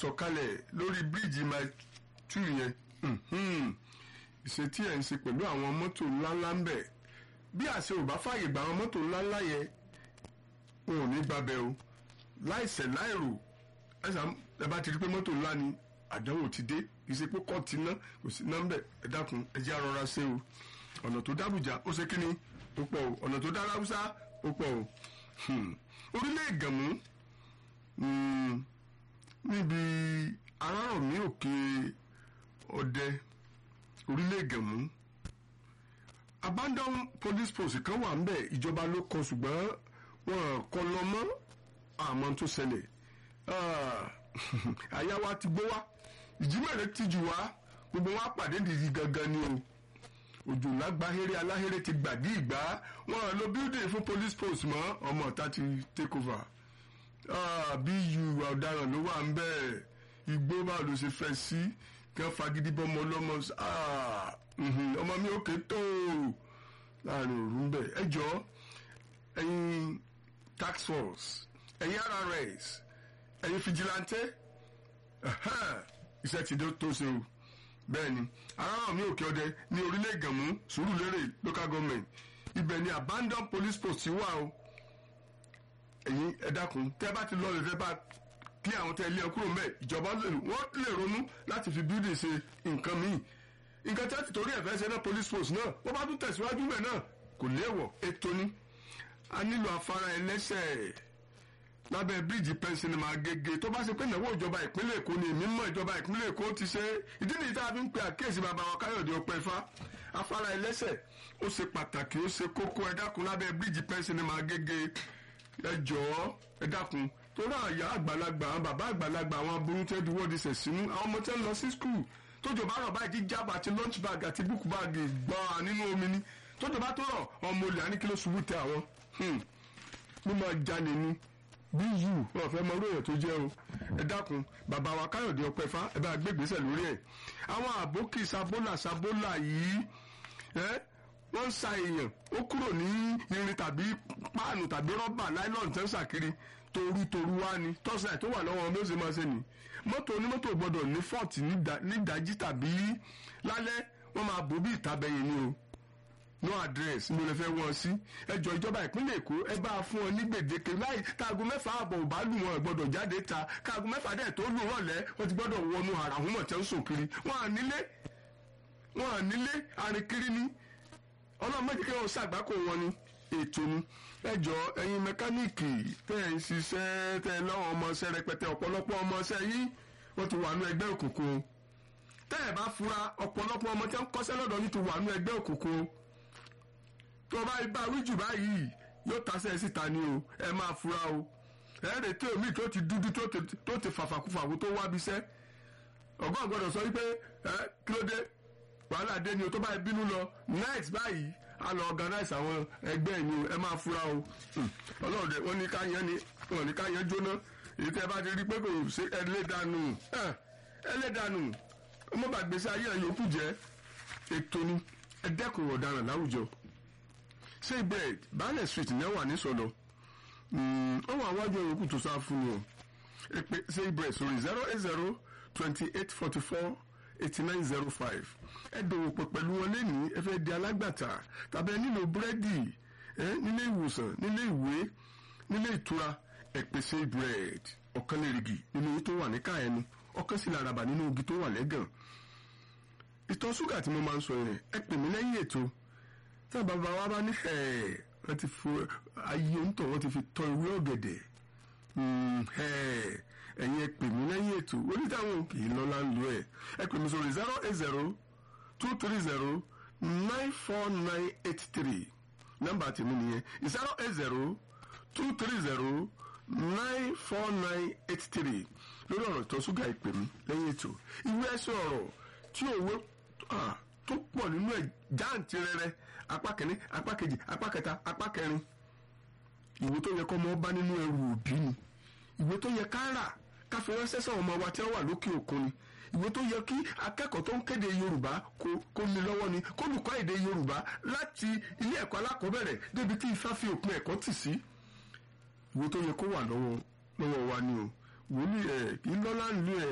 sọ̀kalẹ̀ lórí bíríìjì mile two yẹn ìṣe tí ẹ̀ ń ṣe pẹ̀lú àwọn mọ́tò ńláńlá ń bẹ̀ bí àṣẹ ò bá fààyè gba àwọn mọ́tò ńláńlá yẹn wọn ò ní gbàbẹ o láìṣẹ̀ láìrò ẹ bá ti rí pé mọ́tò ńlá ni àdánwò ti dé kì í ṣe pé kọ́ọ̀tì ná kò sí nọ́mbẹ̀ ẹ dákun ẹ jẹ́ àrọ́ra ṣe o ọ̀nà tó dábùjá ó ṣe kíni ó pọ̀ o ọ̀nà tó dá láwùsá ó pọ̀ o orílẹ̀ ìgànmú níbi arárọ̀mí òkè ọdẹ orílẹ̀ ìgànmú abandon police post kan wà ńbẹ̀ ìjọba ló kọ ṣùgbọ́n wọn kọ lọ mọ́ àmọ́ tó ṣẹlẹ̀ àyà wa ti gbó wa ìjímẹ̀rẹ̀ ti jù wá gbogbo wa pàdé nìyí gangan ni o òjò lágbáhéré aláhéré ti gbàdí ìgbà wọn lo building fún police post mọ́ ọmọ ọ̀tá ti take over bí yu ọ̀daràn ló wà ń bẹ́ẹ̀ igbó báwo ló ṣe fẹ́ sí kí wọ́n fagídí bọ́mọ ọlọ́mọ ọmọ mi ò ké tó láàrin òru ń bẹ̀ ẹ jọ ẹ̀yin tax force ẹ̀yin RRS ẹ̀yin fìjìláńtẹ iṣẹ́ ti tó ṣe o bẹ́ẹ̀ ni aráàlú mi òkè ọdẹ ní orílẹ̀ ìgànmú sùúrùlérè local government ibẹ̀ ni abandon police post wà o ẹ̀yin ẹ dákun tẹ́ bá ti lọ lè fẹ́ bá kí àwọn tẹ́ ilé ẹ kúrò mẹ́ ìjọba wọ́n lè ronú láti fi building ṣe nǹkan míì nǹkan tí a ti torí ẹ̀fẹ́ ṣe náà police post náà wọ́n bá tún tẹ̀síwájú mẹ́ náà kò léèwọ̀ ètò ni a nílò afárá ẹlẹ́sẹ̀ lábẹ́ bíríìjì pẹ́ńsìnìmọ̀ agége tó bá ṣe pé ìnáwó ìjọba ìpínlẹ̀ èkó ni èmi mọ̀ ìjọba ìpínlẹ̀ èkó ti ṣe ìdí nìyí tá a fi ń pe àkíyèsí bàbá wa káyọ̀dé ọpẹ́ ifá afárá ẹlẹ́sẹ̀ ó ṣe pàtàkì ó ṣe kókó ẹ dákun lábẹ́ bíríìjì pẹ́ńsìnìmọ̀ agége ẹ jọ̀ọ́ ẹ dákun torí àyà àgbàlagbà àwọn bàbá àgbàlagbà àwọn aburú tẹ́ di wọ́ọ̀dì sẹ̀ sínú àwọn ọmọ tẹ́ ń lọ sí skul tójò bá rọ̀ báyìí jíjábà àti lunch bag àti book bag gbọ́n nínú omi ni tójò bá tó rọ̀ ọmọ olè àníkíló ṣubú tẹ àwọn mo máa jalè ni bí yù wọn fẹ́ mọ oróyè tó jẹ́ o ẹ dákun bàbá wa káyọ̀dé ọpẹ́fà ẹ bá gbégbèsè lórí ẹ̀ àwọn àbókì sabólà sabólà yìí ẹ wọ́n ń sa èèyàn ó kúrò ní irin tàbí páànù tàbí rọ́bà láìlọ́ọ̀nù tẹ́ ń sàkiri toru toru wá ni tọ́sílẹ̀ tó wà lọ́wọ́ bí ó ṣe máa ṣe nì mọ́tò onímọ́tò gbọ́dọ̀ ní fọ́ọ̀tì nídàájí tàbí lálẹ́ wọ́n máa bò bí ìtabẹ̀yìn ni o no address mo lè fẹ́ wọ́n sí ẹjọ́ ìjọba ìpínlẹ̀ èkó ẹ bá a fún ọ ní gbèdéke láì káago mẹ́fà àbọ̀ ò bá lù wọn gbọ́dọ̀ jáde ta káago mẹ́fà dẹ̀ tó lù rọ̀lẹ́ wọ́n ti gbọ́dọ̀ wọnú àràhùnmọ̀ tẹ́ ń sùn kiri wọ́n à nílé wọ́n à nílé àrìnkiri ni ọlọ́run méjì kí wọ́n ṣàgbákò wọn ni ètò ni ẹjọ́ ẹ̀yin mẹkáníìkì tẹ́ ẹ̀ ń ṣiṣẹ́ tẹ́ ẹ lọ́wọ́ ọmọọṣẹ́ rẹpẹtẹ ọ̀pọ̀lọpọ̀ ọmọọṣẹ́ yìí wọ́n ti wà nú ẹgbẹ́ òkùnkùn tẹ́ ẹ̀ bá fura ọ̀pọ̀lọpọ̀ ọmọ tẹ́ ń kọ́ṣẹ́ lọ́dọ̀ ní ti wà nú ẹgbẹ́ òkùnkùn tó o bá bá wíjù báyìí yóò tasẹ̀ síta ni o ẹ máa fura o ẹ retí omi tó ti dúdú tó ti fàfàkùfàkù tó wá bisẹ́ ọgọ́ gbọ́dọ̀ sọ wípé ẹ kí ló dé wàhálà dé ni o tó bá bínú lọ next báyìí a lọ organize àwọn ẹgbẹ́ ìní ẹ máa fura o ọlọ́run dẹ wọ́n ní ká yẹn ni wọ́n ní ká yẹn jóná èyí tẹ́ bá ti rí pé kò ṣe ẹlẹ́dànù ẹlẹ́dànù ọmọ bàgbèsè ayé ẹ̀ yòókù jẹ́ ètò ni ẹ dẹ́kun ọ̀daràn láwùjọ ṣé bẹ́ẹ̀ baálẹ̀ street ní wà ní sọ̀dọ̀ ó wà wájú ẹ̀yọ́kù tó sá fún mi o ṣé bẹ́ẹ̀ sórí zero eight zero twenty eight forty four eighty nine zero five ẹ dòwò pọ̀ pẹ̀lú wọn lẹ́nìí ẹ fẹ́ di alágbàtà tàbí ẹ nílò búrẹ́dì ẹ nílé ìwòsàn nílé ìwé nílé ìtura ẹ pèsè bread ọ̀kan lè rìgì nínú owó tó wà ní káyẹnu ọ̀kan sì lárabà nínú igi tó wà lẹ́gàn ìtọ̀ ṣúgà tí mo máa ń sọ yẹn ẹ pè mí lẹ́yìn ètò tí a bàbá wa bá ní ẹ̀ wọ́n ti fo ayé òǹtọ̀ wọ́n ti fi tọ́ ìwé ọ̀gẹ̀dẹ̀ ẹ̀yin ẹ pè mí lẹ́yìn ètò onítàwọn kì í lọ́la ń lo ẹ̀ ẹ pè mí sórí zero eight zero two three zero nine four nine eight three nọ́mbà tèmi nìyẹn zero eight zero two three zero nine four nine eight three lórí ọ̀rọ̀ ìtọ̀ ṣúgà ìpè mí lẹ́yìn ètò ìwé ẹ̀sìn ọ̀rọ̀ tí òwe tó pọ̀ nínú ẹ̀ jáǹtì rẹ̀rẹ̀ apá kìíní apá kejì apá kẹta apá kẹrin ìwé tó yẹ kọ́ ọmọ bá nínú ẹrù òbí ni ìwé tó yẹ ká rà ká fi ránṣẹ́ sáwọn ọmọ wa tí wọ́n wà lókè òkun ni ìwé tó yẹ kí akẹ́kọ̀ọ́ tó ń kéde yorùbá kó ní lọ́wọ́ ni kó lùkọ́ èdè yorùbá láti ilé ẹ̀kọ́ alákọ̀ọ́bẹ̀rẹ̀ débi tí ifá fi òpin ẹ̀kọ́ tì sí ìwé tó yẹ kó wà lọ́wọ́ lọ́wọ́ wa ni o wòlíì ẹ̀ kì í lọ́lá nílùú ẹ̀